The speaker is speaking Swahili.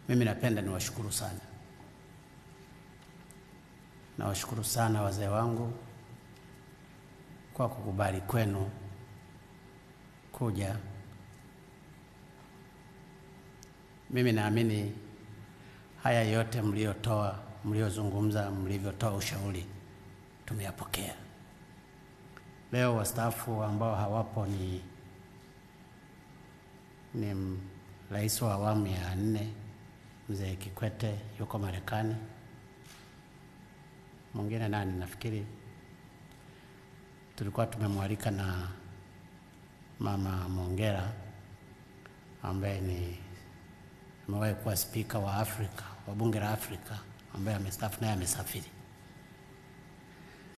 Mimi napenda niwashukuru sana, nawashukuru sana wazee wangu kwa kukubali kwenu kuja. Mimi naamini haya yote mliotoa, mliozungumza, mlivyotoa ushauri tumeyapokea. Leo wastaafu ambao hawapo ni ni rais wa awamu ya nne mzee Kikwete yuko Marekani. Mwingine nani, nafikiri tulikuwa tumemwalika na mama Mongera ambaye ni amewahi kuwa spika wa Afrika wa bunge la Afrika ambaye amestaafu naye amesafiri.